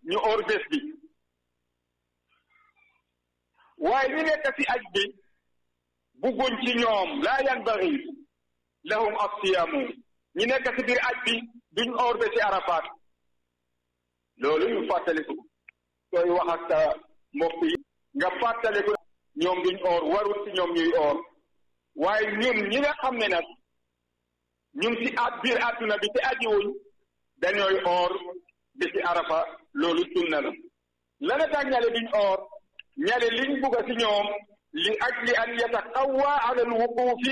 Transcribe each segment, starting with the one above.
ñu or bés bi waaye ñu nekk ci aj bi bugguñ ci ñoom laa yanbaghi lahum as-siyaamu ñi nekk ci biir aj bi duñ or ba ci Arafat loolu ñu fàttaliku sooy wax ak sa mbokk yi nga fàttaliku ñoom duñ or warul ci ñoom ñuy or waaye ñun ñi nga xam ne nag ñun ci at biir àdduna bi te ajiwuñ dañooy or bi ci Arafa loolu sunna la lana tax ñale duñ or ñale liñ bugga ci ñoom li ajli an yataqawwa ala alwuqufi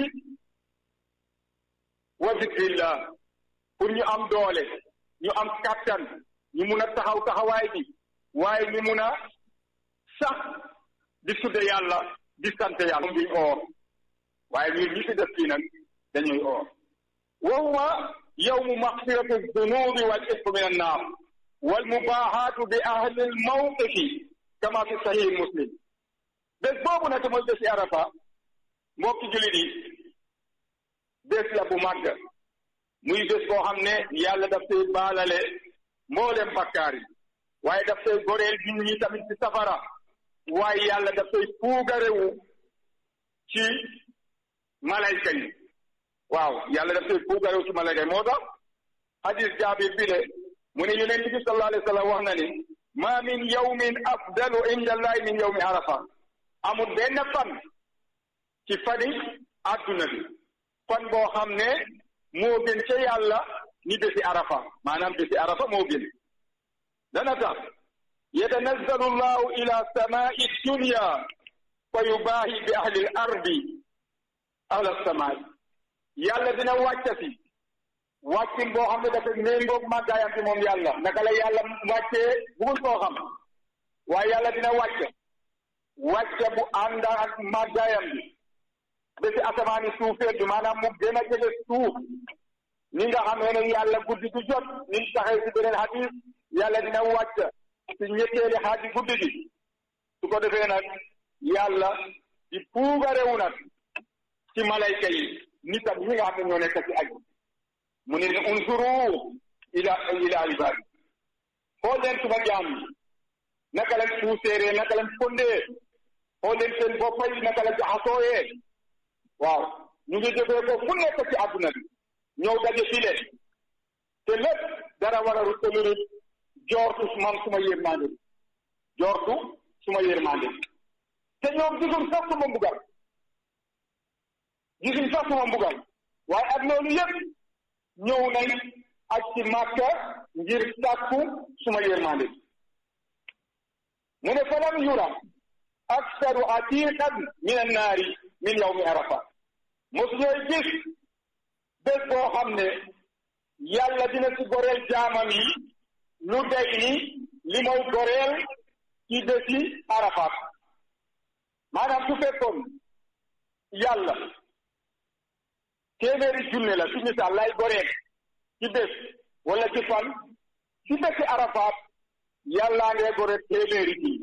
wa zikrillah pour ñu am doole ñu am kattan ñu mun a taxaw taxawaay bi waaye ñu mun a sax di sudde yàlla di sant yàlla duñ oor waaye ñun ñi ci def kii nag dañuy oor wa huwa yawmu maxfirati dunubi wal ismi min annaar wal mubaahaatu bi ahli al mawqifi kama fi sahih muslim bés boobu nag mooy bési arafa mbokki julit yi bés la bu màgg muy bés boo xam ne yàlla daf koy baalale mboolem bakkaar yi waaye daf koy goreel nit ñi tamit ci safara waaye yàlla daf koy puugarewu ci malayka yi waaw yàlla daf koy puugarewu ci malayka yi moo tax hadis jaabir bi le mu ne yonent bi sallallahu alayhi wa sallam wax na ni ma min yawmin afdalu inda allahi min yawmi arafa amul benn fan ci fani adduna bi fan boo xam ne moo gën ca yàlla ni bési arafa maanaam bési arafa moo gën dana tax yatanazzalu llahu ila samai dunya fa yubaahi bi ahli l ardi ahla samaai yàlla dina wàccati wàccin boo xam ne dafa méngoog màggaayam ci moom yàlla naka la yàlla wàccee bugul koo xam waaye yàlla dina wàcce wàcce bu ànd ak màggaayam bi ba si asamaani suufeel bi maanaam mu gën a jege suuf ni nga xamee ne yàlla guddi du jot ni mu taxee si beneen hadis yàlla dina wàcc si ñetteeli xaaji guddi gi su ko defee nag yàlla di puugarewu nag ci malayka yi nitam ñi nga xam ne ñoo nekk ci aj mu ne unzuru ila ila ibadi xool leen suma jaam yi naka lañ puuseeree naka lañ fondee xool leen seen boppa yi naka la jaxasooyee waaw ñu ngi jógee ko fu nekk ci àdduna bi ñëw daje fii leen te lépp dara war a rute lu rut joortu man suma yërmande joortu suma yërmande te ñoom gisuñ sax suma mbugal gisuñ sax suma mbugal waaye ak loolu yëpp ñëw nañ ak ci màkka ngir sàkku suma yërmande mu ne falam yura aksaru atiqan min annaari min yawmi arafa mosu ñooy gis bés boo xam ne yàlla dina ci goreel jaamam yi lu day ni li mooy goreel ci bési arafat maanaam su fekkoon yàlla téeméeri junne la ci misaal lay goreel ci bés wala ci fan ci bési arafat yàllaa ngee goreel téeméeri junne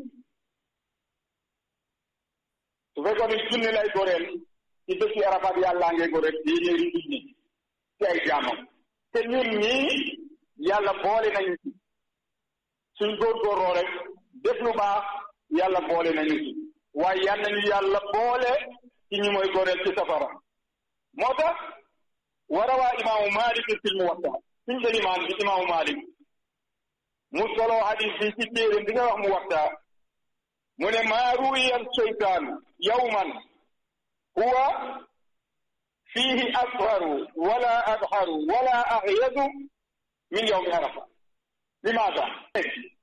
su fekkoon ni junne lay goreel ci bési arafat yàllaa ngee goreel téeméeri junne ci ay jaamam te ñun ñii yàlla boole nañu ci suñ góorgóorloo rek def lu baax yàlla boole nañu ci waaye yal nañu yàlla boole ci ñu mooy goreel ci safara moo tax warawaa imaamu Malik fil Muwatta suñ jël imaam bi imaamu Malik mu solo hadis bi ci téere bi nga wax Muwatta mu ne maa ruwiya seytaan yawman huwa fiihi asharu wala adharu wala ahyadu min yawmi arafa limaada